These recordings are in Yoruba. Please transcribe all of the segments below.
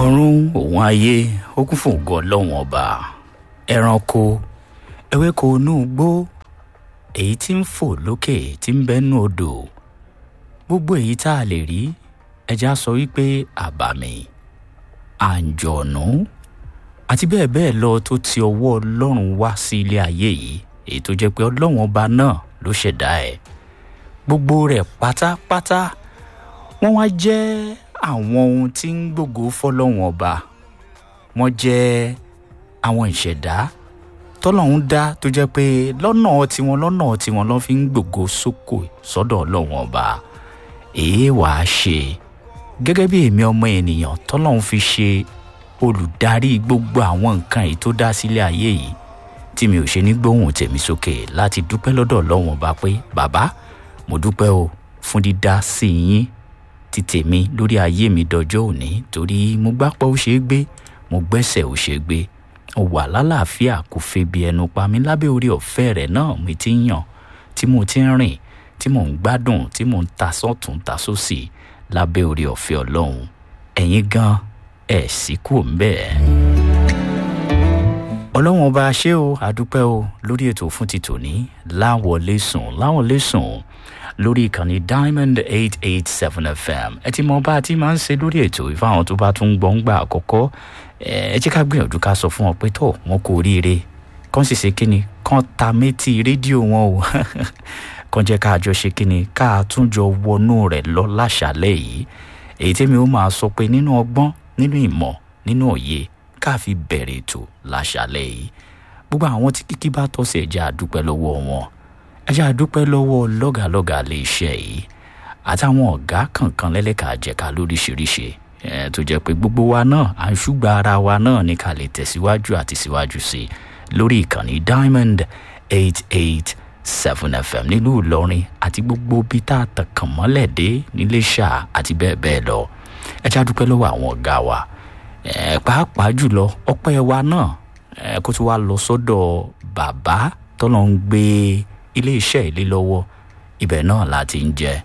ọ̀run òun ayé ó kún fún ògo ọlọ́run ọba ẹranko ewéko inú igbó èyí tí ń fò lókè tí ń bẹ́nu odò gbogbo èyí tá a lè rí ẹja sọ wípé àbàmì àǹjọ̀nú àti bẹ́ẹ̀ bẹ́ẹ̀ lọ tó ti ọwọ́ ọlọ́run wá sí ilé ayé yìí èyí tó jẹ́ pé ọlọ́run ọba náà ló ṣẹ̀dá ẹ̀ gbogbo rẹ̀ pátápátá wọ́n wá jẹ́ àwọn ohun tí ń gbògo fọlọ́run ọba wọ́n jẹ́ àwọn ìṣẹ̀dá tọ́lọ́run dá tó jẹ́ pé lọ́nà tiwọn lọ́nà tiwọn lọ́ fi ń gbògo sókò sọ́dọ̀ ọlọ́run ọba èé wàá ṣe gẹ́gẹ́ bí èmi ọmọ ènìyàn tọ́lọ́run fi ṣe olùdarí gbogbo àwọn nǹkan èyí tó dá sílé ayé yìí tí mi ò ṣe ní gbóhùn tèmi sókè láti dúpẹ́ lọ́dọ̀ ọlọ́run ọba pé bàbá mo dúpẹ́ o fún dídá sí yín ti tèmi lórí ayé mi dọjọ́ òní torí mo gbápọ̀ ó ṣeé gbé mo gbẹ́sẹ̀ ó ṣeé gbé mo wà lálàáfíà kò febi ẹnu pa mí lábẹ́ orí ọ̀fẹ́ rẹ̀ náà mi ti ń yàn tí mo ti ń rìn tí mò ń gbádùn tí mò ń ta sọ́tún ta sósì lábẹ́ orí ọ̀fẹ́ ọlọ́run ẹ̀yin gan ẹ̀ sì kú ń bẹ́ẹ̀. ọlọ́run ọba ṣé o àdúpẹ́ o lórí ètò fún ti tòní láwọlé sùn láwọlé sùn lórí ìkànnì diamond eight eight seven fm ẹ ti mọ bá a ti máa ń ṣe lórí ètò ìfáwọn tó bá tún gbọ́ ń gbà àkọ́kọ́ ẹ jẹ́ ká gbìyànjú ká sọ fún wọn pé tó wọn kò ríire kán sì ṣe kíni kán ta méjì rédíò wọn o kán jẹ́ ká jọ ṣe kíni ká tún jọ wọnú rẹ̀ lọ láṣàlẹ̀ yìí èyí tẹ́mi ó máa sọ pé nínú ọgbọ́n nínú ìmọ̀ nínú òye ká fi bẹ̀rẹ̀ ètò láṣàlẹ̀ yìí gbogbo àwọn tí kíkí bá tọ́ sí ẹ̀jẹ̀ àdúpẹ́ lọ́wọ́ wọn ẹ̀jẹ̀ àdúpẹ́ lọ́wọ́ lọ́gàlọ́gà lè ṣe yìí àtàwọn ọ̀gá kankan lẹ́lẹ́ka àjẹká lóríṣiríṣi tó jẹ́ pé gbogbo wa náà à ń ṣùgbọ́n ara wa náà ní ká lè tẹ̀síwájú àti síwájú sí i lórí ìkànnì diamond eight eight seven fm nílùú ìlọrin àti gbogbo bí tá a tàn kàn mọ́lẹ̀ dé níléṣà àti bẹ́ẹ̀ bẹ́ẹ̀ lọ ẹ já dúpẹ́ lọ́wọ́ àwọn ọ̀gá wa pàápàá jùlọ ọpẹ́ wa náà kó tó wá lọ sọ́dọ̀ bàbá tọ́lọ́ ń gbé iléeṣẹ́ ilé lọ́wọ́ ibẹ̀ náà la ti ń jẹ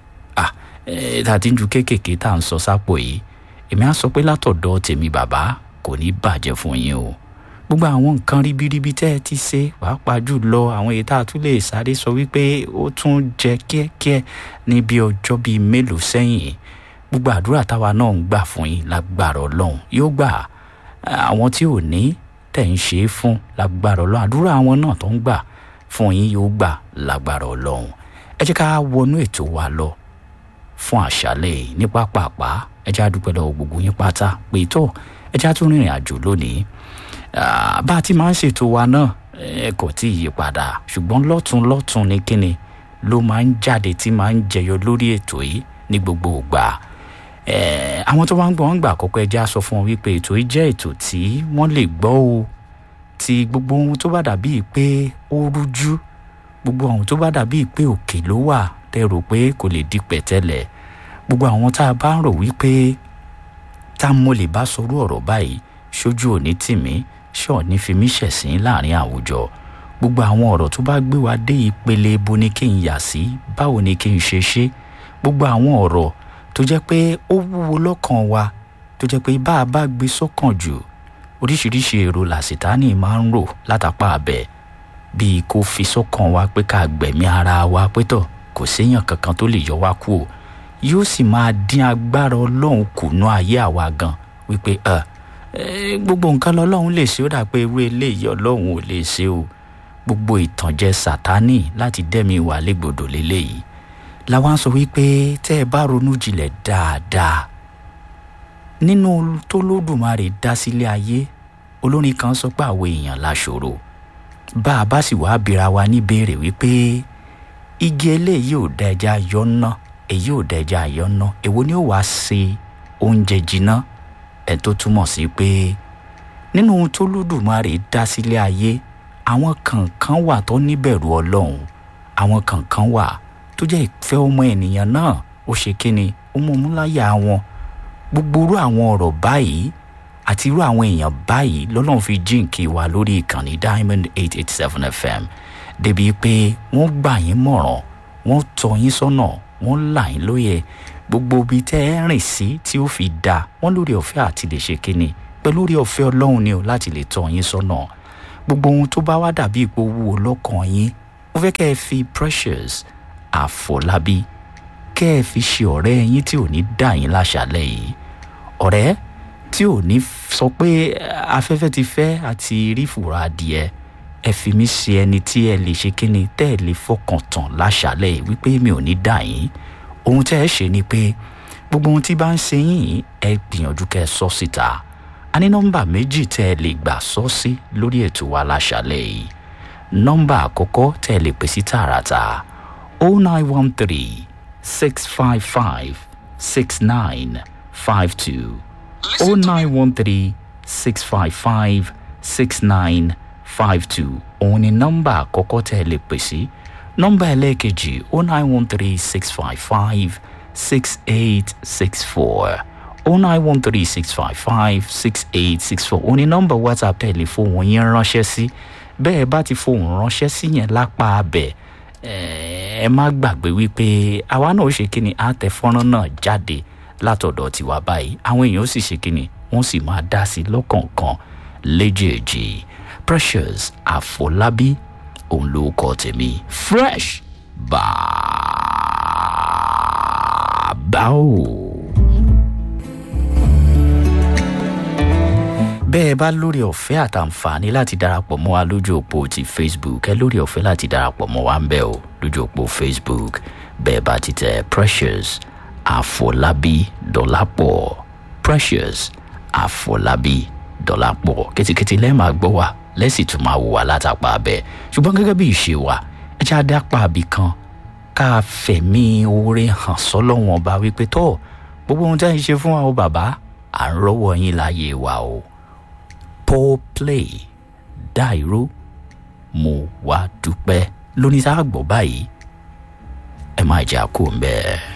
tá a ti ń ju kéékèèké tá à ń sọ sápò yìí èmi á sọ pé látọ̀dọ̀ tèmi bàbá kò ní bàjẹ́ fún yín o gbogbo àwọn nǹkan ribiribi tẹ́ ẹ ti ṣe pàápàá jùlọ àwọn èyí tá a tún lè sáré sọ wípé ó tún jẹ kíẹ́kíẹ́ ní bí ọjọ́ bíi mélòó sẹ́yìn gbogbo àdúrà táwa náà ń gbà fún yín lágbára ọlọ́run yóò gbà àwọn tí ò ní tẹ̀ ń ṣe é fún lágbára ọlọ́run àdúrà àwọn náà tó ń gbà fún yín yóò gbà lágbára ọlọ́run ẹ jẹ́ ká wọnú ètò wa lọ fún àṣálẹ̀ ní pápápá ẹ jẹ́ àdúpẹ́ lọ́wọ́ gbogbo yín pátá pé tó ẹ jẹ́ àtún rìnrìn àjò lónìí bá a ti máa ń ṣètò wa náà ẹ kò tí ì yí padà ṣùgbọ́n lọ́tún lọ́tún ní kíni ló máa ń jáde tí máa ń jẹyọ lórí ètò yìí ní gbogbo ìgbà àwọn tó bá ń gbọ́ wọn gbà àkọ́kọ́ ẹ jẹ́ á sọ fún wọn wípé ètò yìí jẹ́ ètò tí wọ́n lè gbọ́ o ti gbogbo ohun tó bá dàbí pé ó rújú gbogbo ohun tó bá dàbí pé òkè ló wà tẹ rò pé kò lè di pẹ̀tẹ́lẹ̀ gbogbo àwọn tá a bá ń rò wípé tá mo lè bá sọrú ọ̀rọ̀ báyìí ṣojú òní tì mí ṣọ́ọ̀ ní fi mí ṣẹ̀sín láàrin àwùjọ gbogbo àwọn ọ̀rọ̀ tó bá gbé wa dé ìpele ibo ni kí n yà sí báwo ni kí n ṣe ṣe gbogbo àwọn ọ̀rọ̀ tó jẹ́ pé ó wúwo lọ́kàn wa tó jẹ́ pé bá a bá gbé sọ́kàn jù oríṣiríṣi èrò làṣetánì máa ń rò látàpá abẹ bíi kó fi sọ́kàn wa pé ká gbẹ̀mí ara wa pé tọ̀ kò séèyàn kankan tó lè yọ wá kú o yóò sì máa dín agbára ọlọ́run kùnú ayé àwa gan wípé gbogbo nǹkan lọ́lọ́run lè ṣe ó dà pé irú eléyìí ọlọ́run ò lè ṣe o gbogbo ìtànjẹ sátánì láti dẹ́mi wà légbodò léléyìí làwọn sọ wípé tẹ́ ẹ bá ronú jinlẹ̀ dáadáa nínú tó lódùmarè dá sílé ayé olórin kan sọ pé àwọn èèyàn láṣòro bá a bá sì wàá bira wa níbèrè wípé igi eléyìí ò da ẹja yọ ná èyí ò da ẹja yọ ná èwo ni ó wàá ṣe oúnjẹ jiná ẹ tó túmọ̀ sí pé nínú ohun tó lódùmarè dá sílé ayé àwọn kankan wà tó níbẹ̀rù ọlọ́run àwọn kankan wà tó jẹ́ ìfẹ́ ọmọ ènìyàn náà ó ṣe kíni ó mú mú láyà wọn gbogbo irú àwọn ọ̀rọ̀ báyìí àti irú àwọn èèyàn báyìí lọ́lọ́run fi jíǹkì wa lórí ìkànnì diamond eight eight seven fm débi pé wọ́n gbà yín mọ̀ràn wọ́n tọ́ yín sọ́nà wọ́n là yín lóye gbogbo ibi tẹ́ ẹ rìn sí tí ó fi dáa wọ́n lórí ọ̀fẹ́ àti lè ṣe kíni pẹ̀lú orí ọ̀fẹ́ ọlọ́run ni o láti lè tọ́ yín sọ́nà gbogbo ohun tó bá wá dàbí ipò wúwo lọ́kàn yín mo fẹ́ kẹ́ ẹ fi precious àfọlábí kẹ́ ẹ fi ṣe ọ̀rẹ́ yín tí ò ní dà yín láṣàlẹ̀ yìí ọ̀rẹ́ tí ò ní sọ pé afẹ́fẹ́ ti fẹ́ àti rí fùrọ̀ adìẹ ẹ fi mí ṣe ẹni tí ẹ lè ṣe kíni tẹ́ ẹ lè fọkàn tán láṣàlẹ̀ yìí wípé mi ò ní dà yín ohun tẹ́ ẹ ṣe ni pé gbogbo ohun tí bá ń ṣe yín ẹ gbìyànjú kẹ́ ẹ sọ síta a ní nọ́mbà méjì tẹ́ ẹ lè gbà sọ sí lórí ètò wa láṣàlẹ̀ yìí nọ́mbà àkọ́kọ́ tẹ́ ẹ lè pè sí tààràtà o nine one three six five five six nine five two o nine one three six five five six nine five two òun ni nọ́mbà àkọ́kọ́ tẹ́ ẹ lè pè sí nọ́mbà ẹlẹ́ẹ̀kejì o nine one three six five five six eight six four o nine one three six five five six eight six four òun ni nọ́mbà whatsapp tẹ́ ẹ lè fohùn yín ránṣẹ́ sí bẹ́ẹ̀ bá ti fohùn ránṣẹ́ sí yẹn lápá abẹ́ ẹ má gbàgbé wípé àwa náà ó ṣe kí ni á tẹ fọ́nrán náà jáde látọ̀dọ̀ tiwa báyìí àwọn èèyàn ó sì ṣe kí ni wọ́n sì máa dá sí lọ́kọ̀ọ̀kan léjèèjì precious àfọlábí òun ló kọ tèmi fresh bàbá o. bẹ́ẹ̀ bá lórí ọ̀fẹ́ àtàǹfààní láti darapọ̀ mọ́ wa lójú òpó ti facebook ẹ lórí ọ̀fẹ́ láti darapọ̀ mọ́ wa ń bẹ̀ o lójú òpó facebook bẹ́ẹ̀ bá ti tẹ precious àfọlábí dọ́làpọ̀ precious àfọlábí dọ́làpọ̀ kìtìkìtì lẹ́ẹ̀ máa gbọ́ wa lẹ́sìn tún máa wò wá látàpá abẹ́ ṣùgbọ́n gẹ́gẹ́ bí ìṣe wa ẹ já dápá àbí kan ká fẹ̀mí oore hàn sọ́lọ́wọ́n ọba wípé tó gbogbo ohun tí a ń ṣe fún wa o bàbá à ń rọ́wọ́ yín láyé wa o paul play dáìró mo wá dúpẹ́ lóní tá a gbọ́ báyìí ẹ máa jà kó ń bẹ́ẹ̀.